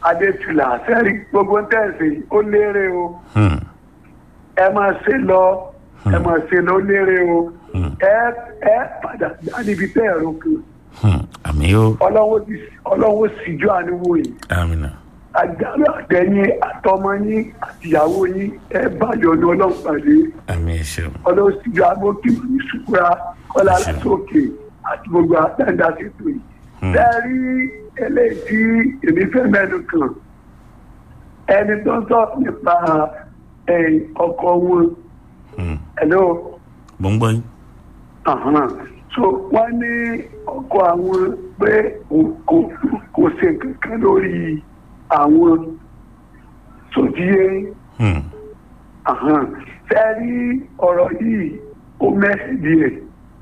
adétúlà sẹ́rí gbogbo tẹ̀sí ó lérè o Hmm. ẹ máa ṣe lọ ẹ máa ṣe lọ ó lérè o Hmm. ẹ ẹ padà dá níbi tẹ́ ẹ̀rọ kan Hmm. àmì ó ọlọ́wọ́ ti ọlọ́wọ́ síjú àníwò yìí àmìnà àjálù àtẹ̀yìn àtọmọ yín àtìyàwó yín ẹ báyọ̀ ní ọlọ́run pàdé àmì ẹ ṣeun ọlọ́run síjú àgbókì ní ṣùkúra kọ́lá lásòkè àti gbogbo àtẹ̀dá ṣètò yìí. Hmm. Tẹ́rí eléyìí tí èmi fẹ́ mẹ́nu kàn ẹni tó ń sọ nípa eh, ọkọ wọn Hmm. ẹ̀lọ́ mo ń gbọ́ yín Àhán. so wọ́n ní ọkọ àwọn pé kò- kò kò ṣe nǹkan kan lórí àwọn sòdíyé Hmm. fẹ́ rí ọ̀rọ̀ yìí ó mẹ́sì díẹ̀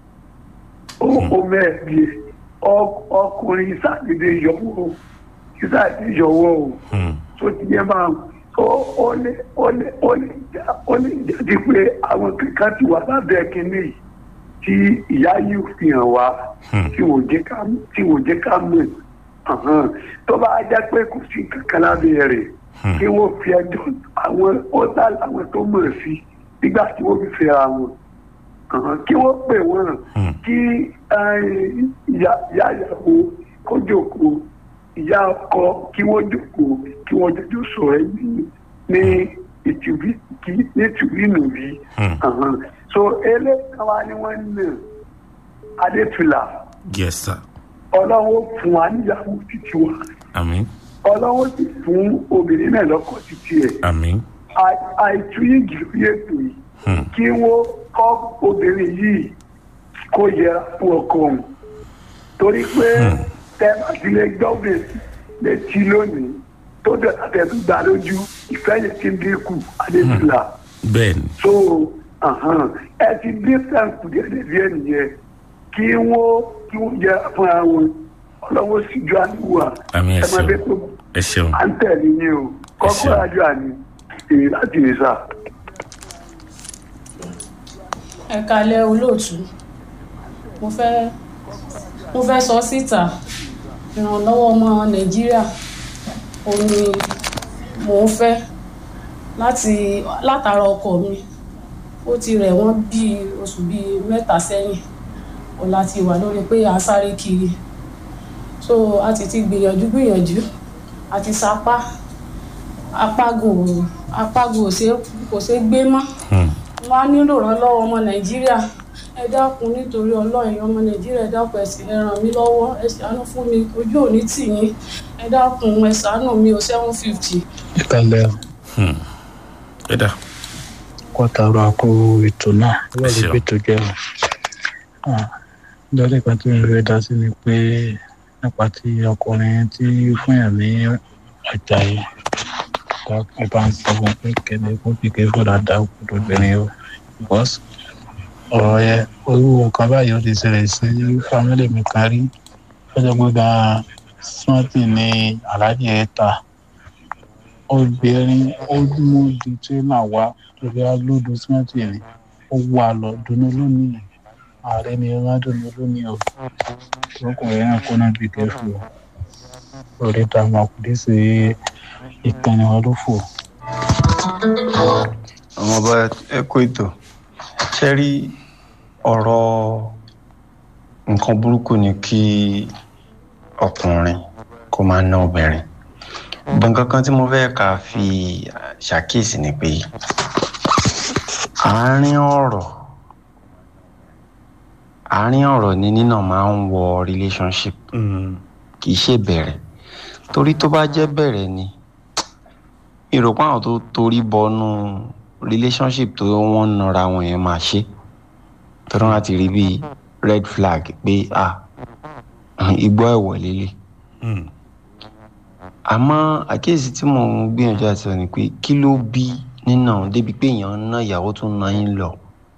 ó ó mẹ́sì díẹ̀ Ọ- ọkùnrin sàdédé yọwọ́ sàdédé yọwọ́ o Hmm. tó ti yẹ máa ó ó lè ó lè ó lè já ó lè jáde pé àwọn kankan ti wà lábẹ́ kínní yìí tí ìyá yìí fi hàn wá Hmm. tí wò jẹ́ ká tí wò jẹ́ ká mọ̀ Àhán. tó bá já pé kò sí kankan lábẹ́ rẹ̀ Hmm. kí wọ́n fi ẹjọ́ àwọn ọ̀tá àwọn tó mọ̀ sí nígbà tí wọ́n fi fẹ́ra wọn Àhán. kí wọ́n pè wọ́n Hmm. kí eh, ìyá ìyá ìyàwó kó jókòó ìyá ọkọ kí wọ́n jókòó kí wọ́n jọjọ́ sọ̀rọ̀ ní ní ìtìbí kí ní ìtìbí nùbí. Hmm. Àhán. so eléyìí wa ni wọ́n ń nà adétúlà yes sir ọlọ́wọ́ fún wa níyàwó títí wa àmì ọlọ́wọ́ sì fún obìnrin náà lọ́kọ títí ẹ̀ àmì Àì- àìtúyìgì lórí ètò yìí Hmm. kí wọ́n kọ́ obìnrin yìí kó yẹra fún ọkọ òun torí pé Hmm. tẹ bá ti lè gbọ́bẹ̀ létí lónìí tó dẹ̀ àtẹ̀tù gbà lójú ìfẹ́ yẹn ti ń dínkù adébílà bẹ́ẹ̀ ni so ahan, ẹ ti dín sẹ́ǹkù díẹ̀díẹ̀ nìyẹn kí wọ́n kí wọ́n yẹra fún ara wọn ọlọ́wọ́ sì ju àníwá àmì ẹ ẹ máa ṣeun bẹ tó ẹ ṣeun à ń tẹ̀lé yín o kọ́kọ́ ṣeun. àjọ àní èyí láti rí sáà. ẹ kalẹ̀ olóòtú mo fẹ́ mo fẹ́ sọ síta ìrànlọ́wọ́ ọmọ nàìjíríà òun ni mò ń fẹ́ láti látara ọkọ mi ó ti rẹ̀ wọ́n bíi oṣù bíi mẹ́ta sẹ́yìn ó láti wà lórí pé à ń sáré kiri so a ti ti gbìyànjú gbìyànjú a ti sapá apágò apágò ò ṣe kò ṣe gbé mọ́ Hmm. wọn á nílò ìrànlọ́wọ́ ọmọ nàìjíríà ẹ dákun nítorí ọlọ́run ọmọ nàìjíríà ẹ dákun ẹ sì ẹ ràn mí lọ́wọ́ ẹ ṣàánú fún mi ojú òní tì yín ẹ dákun ẹ ṣàánú mi ò seven fifty. ìkàlẹ̀ Hmm. ẹ dà kọ́tàrọ̀ àpò ètò náà wọ́n lè ṣeun. gbé tó jẹ́ o. lọ́dẹ̀ kan tí mo fẹ́ dá sí ni pé nípa ti ọkùnrin tí fún yàn ní ọjà yìí ẹ bá ń sọ fún pé kẹ́lẹ́ kó fi kẹ́ fọ́dà dá òkúta obìnrin o bọ́s ọ̀rọ̀ yẹn orú nǹkan báyìí ó ti ṣẹlẹ̀ sí fámílì mi kan rí lọ́jọ́ gbọ́dọ̀ smarty ní aláàjì ẹ̀ ta obìnrin ó mú di tírélà wá torí alódò smarty ni ó wà lọ dunu lónìí ààrẹ ni ẹ máa dunu lónìí o ọkùnrin náà kó náà bí kẹfù o lórí dààmú àkùdé sí ìkànnì wọn ló fò. àwọn ọba ẹ kó ètò ṣe rí ọ̀rọ̀ nǹkan burúkú ni kí ọkùnrin kó máa ná obìnrin gbọ̀ngàn kan tí mo fẹ́ ká fi ṣàkíyèsí ni pé àárín ọ̀rọ̀ àárín ọ̀rọ̀ ni nínà máa ń wọ relationship Hmm. kì í ṣe bẹ̀rẹ̀ torí tó bá jẹ́ bẹ̀rẹ̀ ni ìròpọ̀ àwọn tó torí bọnú relationship tó wọ́n ń nara wọn yẹn máa ṣe torí wọn ti rí bíi red flag pé ah igbó ẹ̀wọ̀ lélẹ̀ Hmm. àmọ́ àkíyèsí tí mò ń gbìyànjú àti sọ ni pé kí ló bí nínà débi pé èèyàn ń ná ìyàwó tó ń ná yín lọ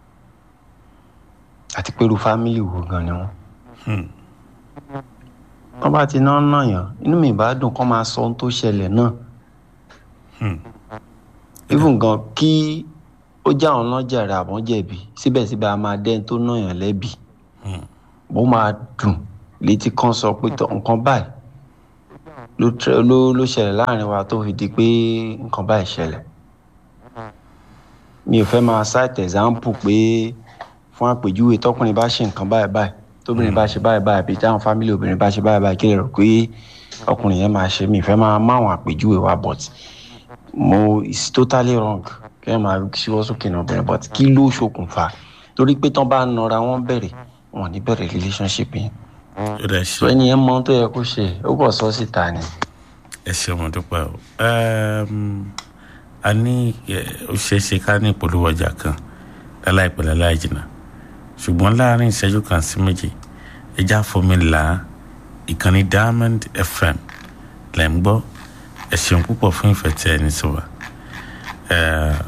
àti pé irú fámìlì wo gan ni wọ́n Hmm. wọ́n bá ti ná ná yàn inú mi ìbá dùn kó máa sọ ohun tó ṣẹlẹ̀ náà Hmm. even gan kí ó já àwọn lọ́jà rẹ̀ àbọ̀n jẹ̀bi síbẹ̀síbẹ̀ a máa dẹ́n tó náyàn lẹ́bi Hmm. bó máa dùn létí kan sọ pé tọ nǹkan báyìí ló tẹ- ló ló ṣẹlẹ̀ láàrin wa tó fi di pé nǹkan báyìí ṣẹlẹ̀ mi ò fẹ́ máa cite example pé fún àpèjúwe tọkùnrin bá ṣe nǹkan báyìí báyìí tóbìnrin bá ṣe báyìí báyìí àbí táwọn fámìlì obìnrin bá ṣe báyìí báyìí kí lè rò pé ọkùnrin yẹn máa ṣe mi ì fẹ́ máa máwọn àpèjúwe wa but mo it's totally wrong kí ẹ máa ṣíwọ́ sókè náà obìnrin but kí ló ṣokùnfà torí pé tán bá nọra wọn bẹ̀rẹ̀ wọn ò ní bẹ̀rẹ̀ relationship yẹn ó dà so ṣe ẹni yẹn mọ ohun tó yẹ kó ṣe ó bọ̀ sọ síta ni. ẹ ṣe mo dúpẹ́ o Ẹm, a ní ẹ, ó ṣeé ṣe ká ní ìpolówó ọjà kan láláìpẹ́ láláì jìnnà ṣùgbọ́n láàrin ìṣẹ́jú kan sí méjì ẹja fomi là á ìkànnì diamond fm lẹ̀ ń gbọ́ ẹ ṣeun púpọ̀ fún ìfẹ́ tí ẹ ní sí wa Ẹ,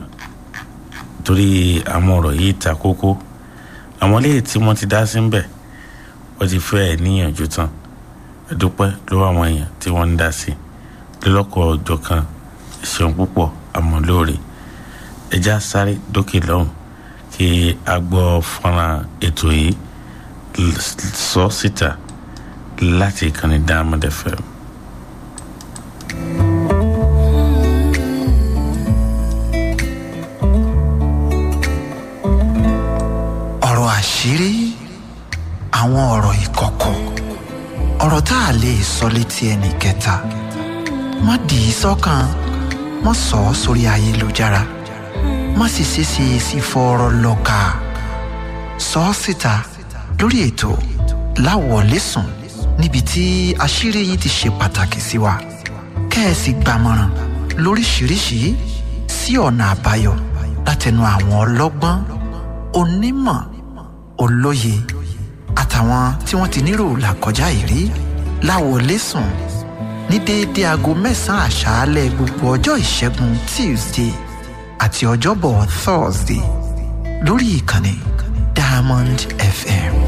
torí àwọn ọ̀rọ̀ yìí ta kókó àwọn léyìí tí wọ́n ti dá sí ń bẹ̀ wọ́n ti fẹ́ ẹ̀ níyànjú tán ẹ dúpẹ́ lọ́wọ́ àwọn èèyàn tí wọ́n ń dá sí lọ́lọ́kọ̀ ọjọ́ kan ẹ ṣeun púpọ̀ àmọ́ lóore ẹja sáré dókè lọ́hùn kí a gbọ́ fọ́nrán ètò yìí l- sọ síta láti ìkànnì diamond fm. ọ̀rọ̀ àṣírí àwọn ọ̀rọ̀ ìkọ̀kọ̀ ọ̀rọ̀ tá a lè sọ létí ẹnì kẹta má dì í sọ́kàn má sọ ọ́ sórí ayélujára má sì ṣeéṣe sí fọ́ọ̀rọ̀ lọ́ka sọ ọ́ síta lórí ètò láwọ̀lẹ́sùn níbi tí àṣírí yìí ti ṣe pàtàkì sí wa kẹ́ẹ̀sì gbàmọ̀ràn lóríṣiríṣi sí ọ̀nà àbáyọ látẹnu àwọn ọlọ́gbọ́n onímọ̀ olóye àtàwọn tí wọ́n ti nírò làkọjá ìrí láwọlẹ́sùn ní déédéé aago mẹ́sàn-án àṣálẹ́ gbogbo ọjọ́ ìṣẹ́gun tuesday àti ọjọ́bọ̀ thursday lórí ìkànnì diamond fm.